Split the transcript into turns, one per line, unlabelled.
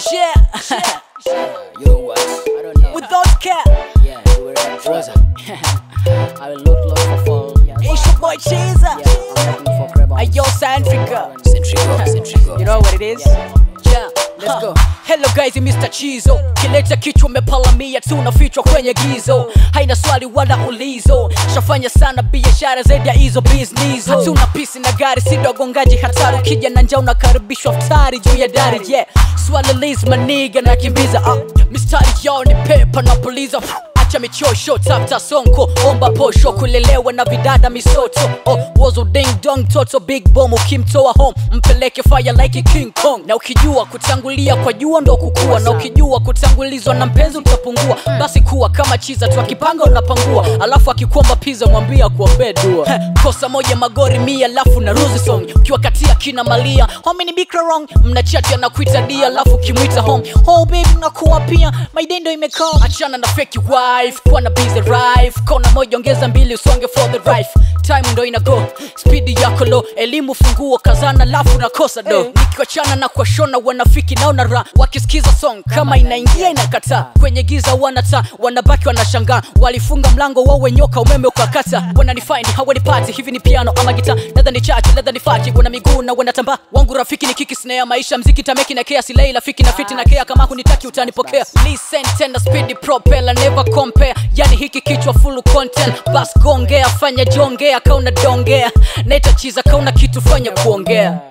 Yeah.
You know what? I don't know.
Without cap.
yeah, you were at Rosa. I will look, look for fall. Yeah,
It's your boy Cheezer.
I'm looking for crab.
Ayo Centrica.
Centrico, Centrico.
You know what it is? Yeah.
Let's go.
Hello guys, ni Mr. Chizo. Kileta kichwa umepalamia tu unafichwa kwenye gizo. Haina swali wala ulizo. Shafanya sana biashara zaidi ya hizo business. Hatuna pisi na gari si dogongaji hatari. Ukija na njaa unakaribishwa futari juu ya dari. Yeah. Swali liz maniga na kimbiza. Ah. Mistari yao ni pepa na puliza. acha michosho tafuta sonko omba posho kulelewa na vidada misoto oh, wozo ding dong toto big bomb ukimtoa home mpeleke fire like king kong na ukijua kutangulia kwa jua ndo kukua na ukijua kutangulizwa na mpenzi utapungua basi kuwa kama chiza tu akipanga unapangua alafu akikuomba pizza mwambia kuombee dua Heh, kosa moja magori mia alafu na ruzi song ukiwa katia kina malia homi ni bikra wrong mnachati anakuita dia alafu ukimwita home oh baby nakuwa pia maidendo imekaa achana na fake wife kuwa na busy life kona moja ongeza mbili usonge for the life time ndo ina go speed yako low elimu funguo kazana lafu nakosa do nikiwachana na kuwashona wanafiki naona ra wakisikiza song kama inaingia inakataa kwenye giza wanata wanabaki wanashangaa walifunga mlango wawe nyoka umeme ukakata wananifind hawanipati hivi ni piano ama gita ladha ni chache ladha ni fati wana miguu na wanatambaa wangu rafiki ni kiki snare maisha mziki tameki na kea silei rafiki na fiti na kea kama hunitaki utanipokea listen tena speed propeller never compare yani hiki kichwa full content bas gongea fanya jongea kauna dongea naita chiza kauna kitu fanya kuongea